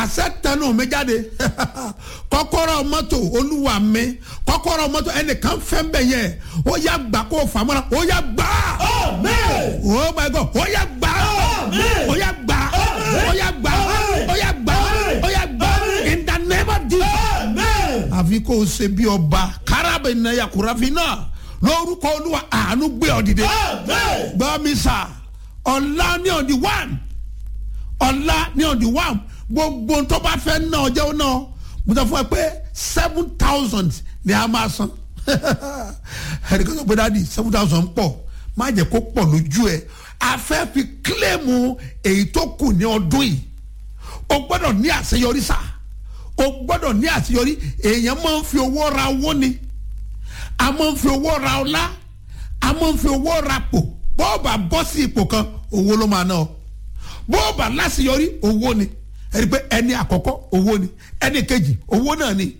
àṣẹ tẹnu mi jáde kọ́kọ́rọ́ mọ́tò olúwa mi kọ́kọ́rọ́ mọ́tò ẹnìkan fẹ́ bẹ̀ yẹ ó yá gbà kó o fàmọ́ra ó yá gbà Amen. oh my god ó yá gbà Amen. ó yá gbà ó yá gbà ó yá gbà ó yá gbà in the name of jesus Amen. àfi kó o ṣe bí ọba kárábẹ̀ náà kúráfin náà lórúkọ olúwa àánú gbé ọ dìde Amen. gbọ́ mi sà ọ̀la ní on the one ọ̀la ní on the one gbogbo tó bá fẹ́ ná ọjọ́ náà mo sọ fún ẹ pé seven thousand ni a máa san ẹnì kan sọ pé dáàdi seven thousand pọ̀ má jẹ́ kó pọ̀ lójú ẹ a fẹ́ fi kílẹ̀mù èyí tó kù ní ọdún yìí o gbọ́dọ̀ ní àṣeyọrí sá o gbọ́dọ̀ ní àṣeyọrí èèyàn máa ń fi owó ra owó ni a máa ń fi owó ra ọlá a máa ń fi owó ra pò bọ́ọ̀bà bọ́ sí ipò kan owó ló máa ná ọ bọ́ọ̀bà láṣeyọrí owó ni ẹni pé ẹni àkọ́kọ́ owó ni ẹni kejì owó náà ni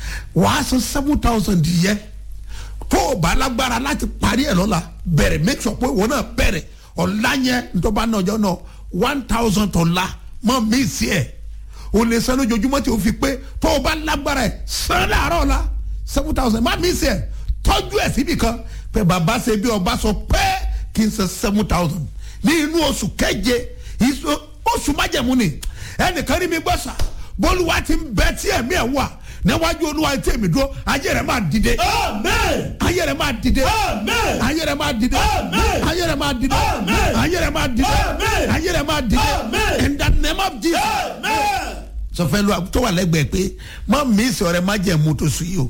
wàá san seven thousand yẹ tó o bá lágbára láti parí ẹ̀ lọ́la bẹ̀rẹ̀ make sure pé ìwọ náà bẹ̀rẹ̀ ọ̀la yẹn ntọ́ba náà ọjọ́ náà one thousand ọ̀la mọ́ mí sí ẹ̀ o lè san lójoojúmọ́ tí o fi pé tó o bá lágbára ẹ̀ san láàárọ̀ ọ̀la seven thousand má mí sí ẹ̀ tọ́jú ẹ̀ síbi kan pé bàbá ṣe bí ọba sọ pé kí n san seven thousand ní inú oṣù keje ìṣó- oṣù májẹ̀mú ni ẹnìkan ní mi gbọ́ sà bólúwa ti ń bẹ tí ẹ̀mí ẹ̀ wà níwájú olúwa tí èmi dúró ayé rẹ̀ máa dìde Amen. ayé rẹ̀ máa dìde Amen. ayé rẹ̀ máa dìde Amen. ayé rẹ̀ máa dìde Amen. ayé rẹ̀ máa dìde Amen. ayé rẹ̀ máa dìde Amen. in the name of Jesus Amen. sọfẹ́ lu tó wà lẹ́gbẹ̀ẹ́ pé má mísì ọ̀rẹ́ má jẹ́ mu tó sùn yìí o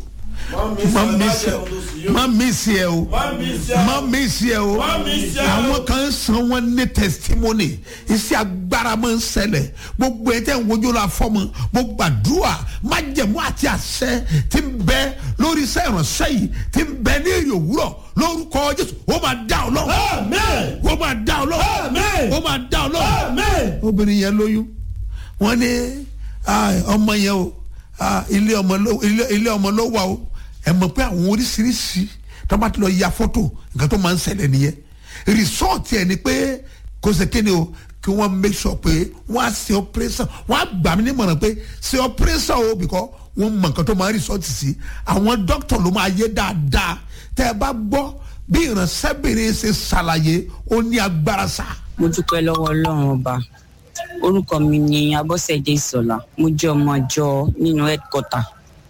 má mísì má mísì ẹ o má mísì ẹ o Má mísì ẹ o. àwọn kan san wọn ní testimony iṣẹ́ agbára máa ń ṣẹlẹ̀ gbogbo ẹ̀ tẹ́ ń wojú la fọ́mọ mo gbàdúrà má jẹ̀mú àti àṣẹ tí ń bẹ lórí iṣẹ́ ìránṣẹ́ yìí tí ń bẹ ní èrè òwúrọ̀ lórúkọ Jésù ó máa dá ọ lọ́wọ́ Amen. ó máa dá ọ lọ́wọ́ Amen. ó máa dá ọ lọ́wọ́ Amen. obìnrin yẹn lóyún wọn ní ah, ọmọ yẹn o ah, ilé ọmọ ló ilé ilé ọmọ ló wà o ẹ mọ̀ pé àwọn oríṣiríṣi tó bá ti lọ ya fọ́tò nǹkan tó máa ń ṣẹlẹ̀ nìyẹn rìsọ́ọ̀tì ẹ̀ ni pé kò ṣe kéde o kí wọ́n make sure pé wọ́n á ṣe operation wọ́n á gbà mí nímọ̀ràn pé ṣe operation o because wọ́n mọ̀ nǹkan tó máa ń rìsọ́ọ̀tì sí àwọn dókítà ló máa yé dáadáa tẹ́ ẹ bá gbọ́ bí ìránṣẹ́bìnrin ṣe ṣàlàyé ó ní agbára sáà mo dúpẹ́ lọ́wọ́ ọlọ́run ọba orúkọ mi ni abọ́sẹ̀dé ìsọ̀lá mo jẹ́ ọmọ àjọ nínú headquarter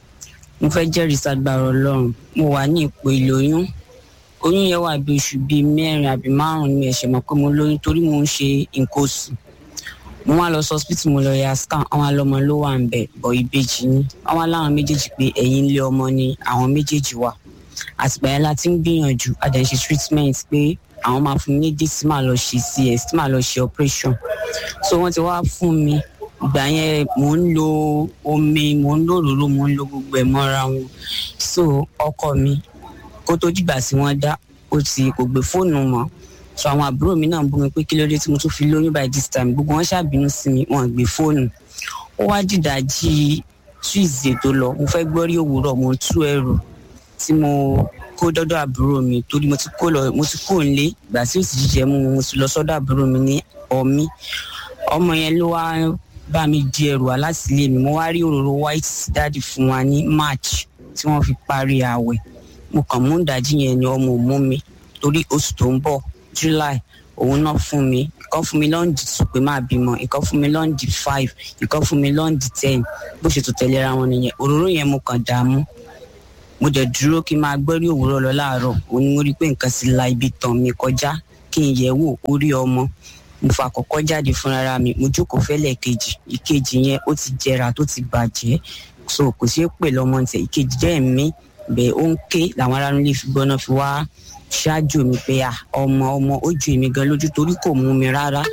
mo fẹ́ jẹ́rìí sagbára ọlọ́run mo wà ní ipò ìlóyún oyún yẹn wà bí oṣù bíi mẹ́rin àbí márùn-ún mi ẹ̀ṣẹ̀ mọ̀ pé mo lóyún torí mo ń ṣe nǹkan oṣù mo wá lọ sí hospital mo lọ ya scan àwọn alọmọ ló wà ń bẹ bọ ìbejì ni àwọn aláwọn méjèèjì pé ẹ̀yìn ilé ọmọ ni àwọn méjèèjì wà àtìgbà yẹn la ti ń gbìyànjú a dẹ̀ ń ṣe treatment pé àwọn máa fún mi ní dé tí màá lọ ṣe cs tí màá lọ ṣe operation so wọ́n ti wá fún mi ìgbà yẹn mò ń lo omi mò ń lo òróró mò ń lo gbogbo ẹ̀ mọ́ra wọn so ọkọ mi kó tó dìgbà tí wọ́n dá ó ti kò gbé fóònù mọ́ so àwọn àbúrò mi náà ń bú mi pé kí ló dé tí mo tún fi lóyún by this time gbogbo wọn ṣàbínú sí mi wọn gbé fóònù ó wá dìdàjì tuesday tó lọ mo fẹ́ gbọ́ rí òwúrọ̀ mo tú ẹrù tí mo kó dọ́dọ̀ àbúrò mi torí mo ti kó lọ mo ti kó nílé ìgbà tí ó sì jíjẹ mú mo ti lọ sọ́dọ̀ àbúrò mi ní ọmí ọmọ yẹn ló wá bá mi di ẹrù wá láti ilé mi mo wá rí òróró white dáàdì fún wa ní march tí wọ́n fi parí ààwẹ̀ mo kàn mú ìdajì yẹn ni ọmọ ò mú mi torí oṣù tó ń bọ̀ july òun náà fún mi ìkan fún mi lọ́ǹdì tù pé máa bímọ ìkan fún mi lọ́ǹdì five ìkan fún mi lọ́ǹdì ten bó ṣe tó tẹ̀léra wọn nìyẹn òróró yẹn mo kàn dààmú mo dẹ̀ dúró kí n máa gbẹ́rí òwúrọ̀ lọ láàárọ̀ òun ni mo rí i pé nǹkan sì la ibi tàn mí kọjá kí n yẹ̀ wò orí ọmọ mo fà kọ́kọ́ jáde fúnra mi mo jókòó fẹ́lẹ̀ kejì ìkejì yẹn ó ti jẹrà tó ti bàjẹ́ so kò ṣeé pè lọ́mọ tẹ̀ ìkejì jẹ́ ẹ̀mí bẹ́ẹ̀ ó ń ké làwọn ará nílé fi gbọ́ná fi wá ṣáájú mi pé à ọmọ ọmọ ó ju èmi gan lójú torí kò mú mi rárá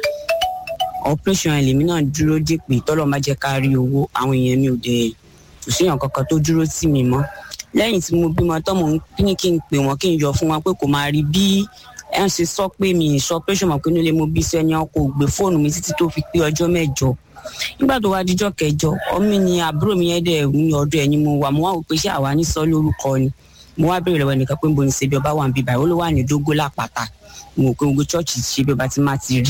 operation ẹ̀ lèmi náà dúró dé pé tọ́lọ́ má jẹ́ ká rí owó àwọn èèyàn mi ò dẹ̀ kò síyàn kankan tó dúró tì mí mọ́ lẹ́yìn tí mo bímọ tán mò ń ní kí n pè wọ́n kí n yọ fún wọn pé kò máa rí bí ẹ ń ṣe sọ pé mi ì sọ operation mọ̀ pé nílé mo bí sẹ́ni ọkọ̀ ògbé fóònù mi títí tó fi pé ọjọ́ mẹ́jọ nígbà tó wá díjọ́ kẹjọ ọmọ ni àbúrò mi yẹn dẹ̀ ní ọdún ẹ̀ ni mo wà mo wá wò pé ṣé àwa ní sọ lórúkọ ni mo wá béèrè lọ́wọ́ ẹnìkan pé mo ní ṣebí ọba wà ń bí báyìí ó ló wà ní dógó lápáta mo rò pé gbogbo chọ́ọ̀chì ṣebí ọba ti máa ti rí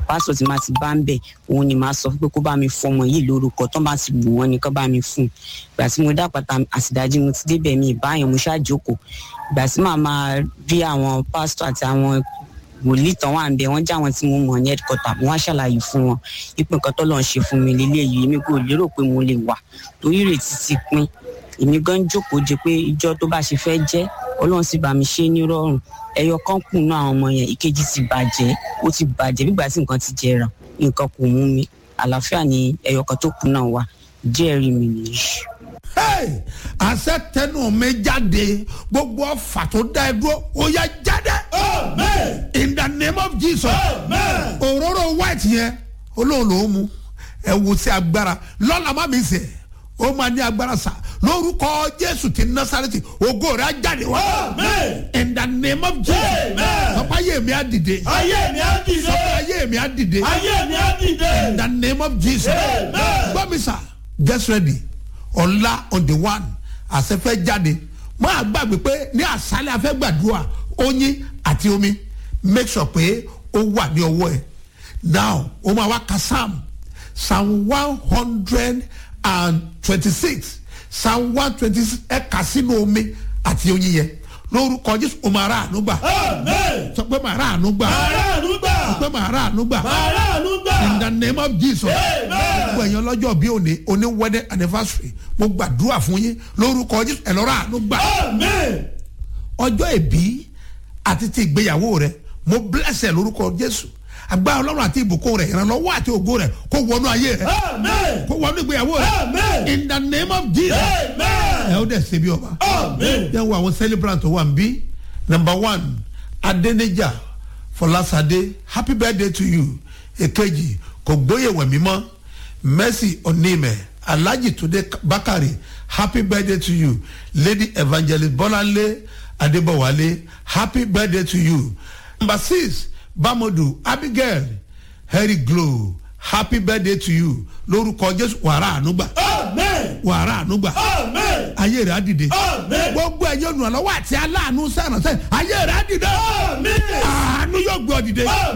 pásítọ̀ tí máa ti bá ń bẹ̀ òun ni màá sọ pé kó bá mi fọmọ yìí lórúkọ tó bá ti wù wọ́n ni kó bá mi fún un ìgbà tí mo dápàtà àsìdájí mo ti débẹ̀ mi ìbáyẹn mo ṣáàjókòó ìgbà tí màá máa rí àwọn pásítọ̀ àti àwọn wòlíì tán wà ń bẹ wọn já àwọn tí mo mọ ní headquarter mo wá ṣàlàyé fún wọn ipò nǹkan tó lọ́n ṣe fún mi lélẹ́yìí èmi kò lérò pé mo lè wà torí ìrètí ti pin èmi gan jókòó jẹ pé ìjọ tó bá ṣe fẹ́ jẹ́ ọlọ́run sì bá mi ṣe é nírọ̀rùn ẹyọ kan kù náà àwọn ọmọ yẹn ìkejì ti bàjẹ́ ó ti bàjẹ́ bígbà tí nǹkan ti jẹrà nǹkan kò mú mi àlàáfíà ni ẹyọ kan tó kù náà wà jẹ́rìí mi nìyí. Hey, àṣẹ tẹnu mi jáde gbogbo ọfà tó dá ẹ dúró ó yá jáde Amen. in the name of jesus Amen. òróró white yẹn olóhùn ló mú ẹ wo sí agbára lọ́la má mi sè ó máa ní agbára sá lórúkọ jésù ti násàrẹ́tì ògo rẹ̀ á jáde wá Amen. in the name of jesus Amen. sọpá ayé mi á dìde Ayé mi á dìde. sọpá ayé mi á dìde Ayé mi á in dìde. the name of jesus Amen. gbọ́ mi sà get ready ọ̀la on the one àṣẹfẹ́ jáde máa gbàgbé pé ní àṣálẹ̀ afẹ́ gbàdúrà oyin àti omi make sure pé ó wà ní ọwọ́ ẹ̀ now ó máa wá ka psalm psalm one hundred and twenty-six psalm one twenty-six ẹ̀ kà sínú omi àti oyin yẹn lórúkọ jésù ó máa rà àánú gbà Amen. sọ pé màá rà àánú gbà Aráàlú sọ gbà. pé màá rà àánú gbà Aráàlú in the gbà. name of jesus Amen. gbogbo ẹ̀yàn lọ́jọ́ bí òní òní wedding anniversary mo gbàdúrà fún yín lórúkọ jésù ẹ̀ lọ́rọ̀ àánú gbà Amen. ọjọ́ ìbí àti ti ìgbéyàwó rẹ mo bless ẹ lórúkọ jésù agbára ọlọ́run àti ìbùkún rẹ ìrànlọ́wọ́ àti ògo rẹ kó wọnú ayé rẹ Amen. kó wọnú ìgbéyàwó rẹ Amen. in the name of jesus ẹ Amen. ó dẹ̀ ṣe bí ọba Amen. yẹn wo àwọn celebrant tó wà ń bí number one adenija fọlásadé happy birthday to you èkejì kò gbóyè wẹ̀mí mọ́ mercy onímẹ̀ alhaji tunde bakari happy birthday to you lady evangelist bọ́láńlé adébọ̀wálé happy birthday to you number six bamodu abigail harry glow happy birthday to you lórúkọ jésù wàrà ànúgbà Amen. wàrà ànúgbà Amen. ayé rẹ̀ á dìde Amen. gbogbo ẹ̀yọ́ olùrànlọ́wọ́ àti aláàánú sẹ́rànṣẹ́ ayé rẹ̀ á dìde Amen. àánú yóò gbé ọ dìde Amen.